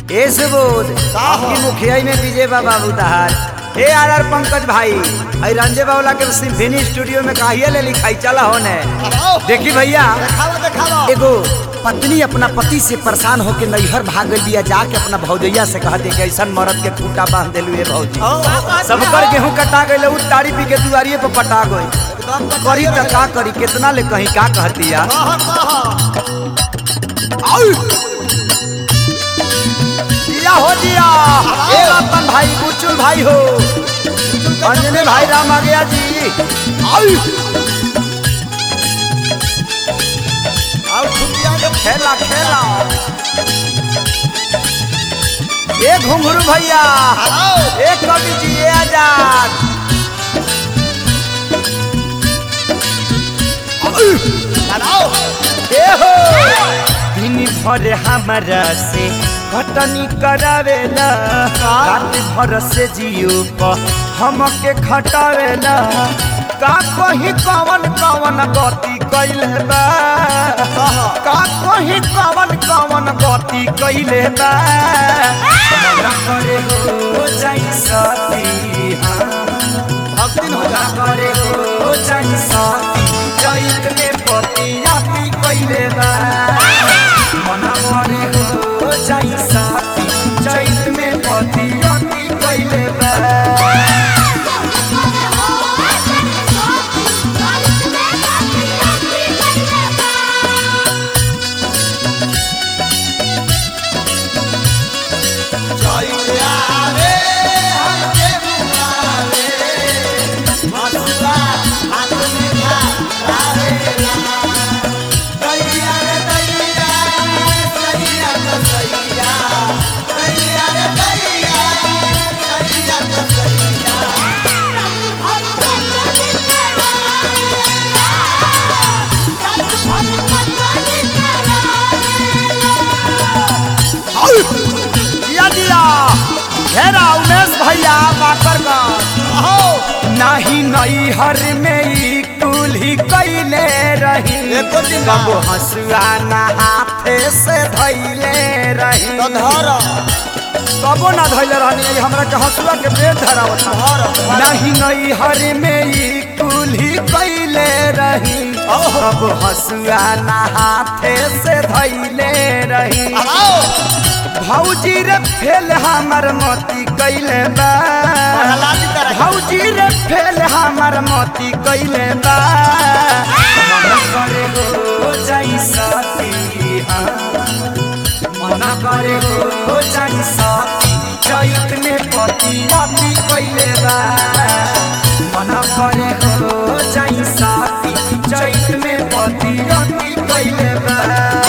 ए सुबोध का हो? आपकी मुखिया में विजय बा बाबू तहार ए आर आर पंकज भाई आई रंजे बावला के सिम्फनी स्टूडियो में काहिया ले लिखाई चला होने आओ देखी भैया देखावा देखावा एगो पत्नी अपना पति से परेशान होके नैहर भाग गई बिया जाके अपना भौजैया से कहते कि ऐसा मरद के खूटा बांध दिलू ए भौजी आओ, आओ, सबकर गेहूं कटा गई उ ताड़ी पी के दुआरिये पर पटा गई एकदम तो करी त का करी कितना ले कहीं का कहती या कहा कहा दिया हो दिया ए रतन भाई बुचुल भाई हो अंजने भाई राम आ गया जी आओ आओ छुट्टियां के खेला खेला ए घुंघरू भैया आओ ए कवि जी ए आजाद आओ ए हो दिन भर हमारा से घटनी करावेला रात भर से जियो प हमके खटावेला का कहीं कवन कवन गति कैले बा का कहीं कवन कवन गति कैले बा मन करे हो जाई सती हाँ भक्ति हो जा करे हो जाई सती चैत में पतिया पी कैले बा मन करे हो जाई सती चैत में पतिया पी कैले बा जय आवे हमके बुलावे मसुआ हाथ में खा लावे दैया रे दैया सैया तो सैया दैया रे दैया सैया तो सैया दिया दिया घेरा उमेश भैया बाकर का आओ नाही नई हर में ई कुल्ही कैले रही एको दिन ना। कबो हंसुआ ना हाथे से धैले रही तो धर कबो ना धैले रहनी हमरा के हंसुआ के पेट धरावत धर धर नहीं नई हर में ई कुल्ही कैले रही ओहो। कब हंसुआ ना हाथे से धैले रही आओ भौजी रे फेल हमर मोती कैले बा हलाली तरह भौजी रे फेल हमर मोती कैले बा मन करे हो जाई सती हाँ। मन करे हो जाई सती चैत में पति पति कैले बा मन करे हो जाई सती चैत में पति पति कैले बा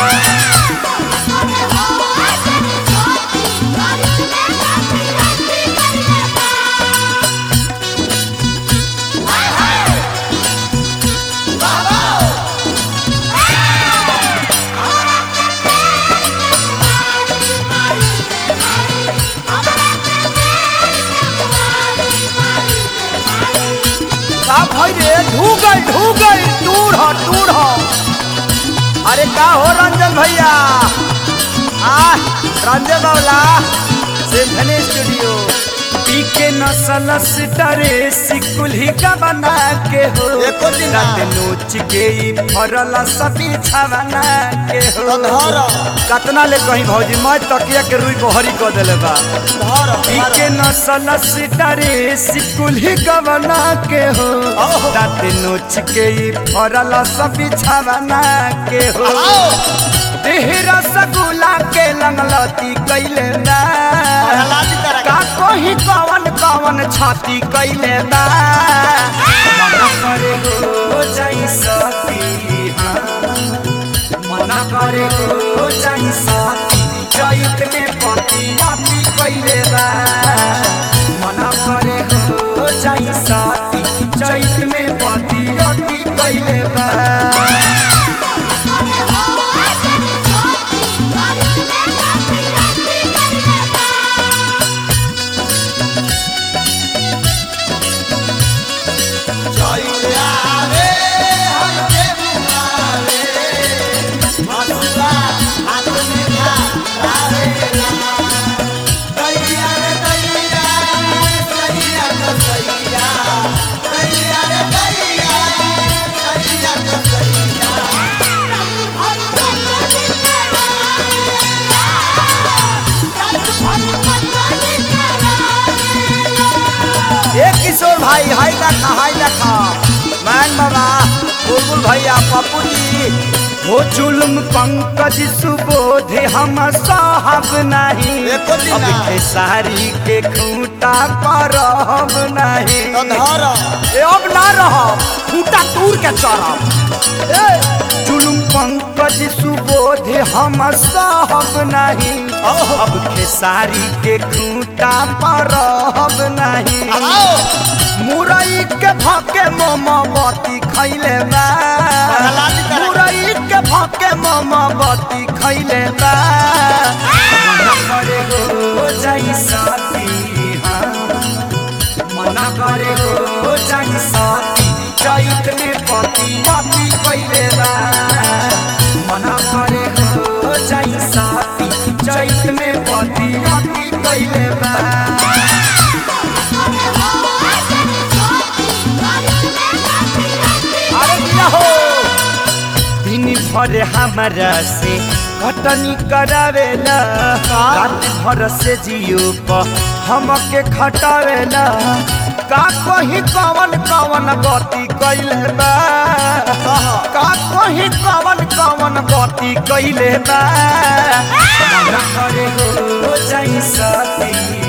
का भाई रे ढू गई ढू गई दूर हो दूर हो अरे का हो रंजन भैया आ रंजन बावला सिम्फनी स्टूडियो पी के नसल सितारे सिकुल्ही का बना के हो एको दिन ना। रात नोच के ई फरल सभी छवना के हो तो धर कतना ले कहीं भौजी मैं तकिया के रुई बहरी कर देले बा धर धर के नसल सितारे सिकुल्ही गवना के हो ओहो। दाँत नोच के ई फरल सब बिछावना के हो आओ देह रसगुल्ला के लंगलती कैले बा हलाली तरह का कोही कवन कवन छाती कैले बा मन करे हो जाई सती हाँ। मन करे हो जाई सती चैत में पति पति कैले बा मन करे हो जाई सती चैत में पति पति कैले बा जय आवे हमके बुलावे मसुआ हाथ में खा लावे भाई हाय देखा हाय देखा मैन बाबा बुलबुल भैया पप्पू जी हो जुल्म पंकज सुबोध हम साहब नहीं एको दिन अब ना। के सारी के खूंटा पर हम नहीं तो धर ए अब ना रह खूंटा तूर के चढ़ब ए जुल्म पंकज सुबोध हम साहब नहीं अब खेसारी के खूंटा पर हम नहीं आओ मुरई के भाके मोमबत्ती खैले बा लाली तरह। मुरई के भाके मोमबत्ती खैले बा मना करे हो जाई साथी हाँ। मना करे हो जाई साथी चैत में पति पति कैले बा मना करे हो जाई साथी चैत में पति पति कैले बा अरे दिया हो दिन भर हमारा से कटनी करावेला रात भर से जियो प हमके खटावेला का कहीं कवन कवन गति कैले बा का कहीं कवन कवन गति कैले बा मना करे हो जाई साथी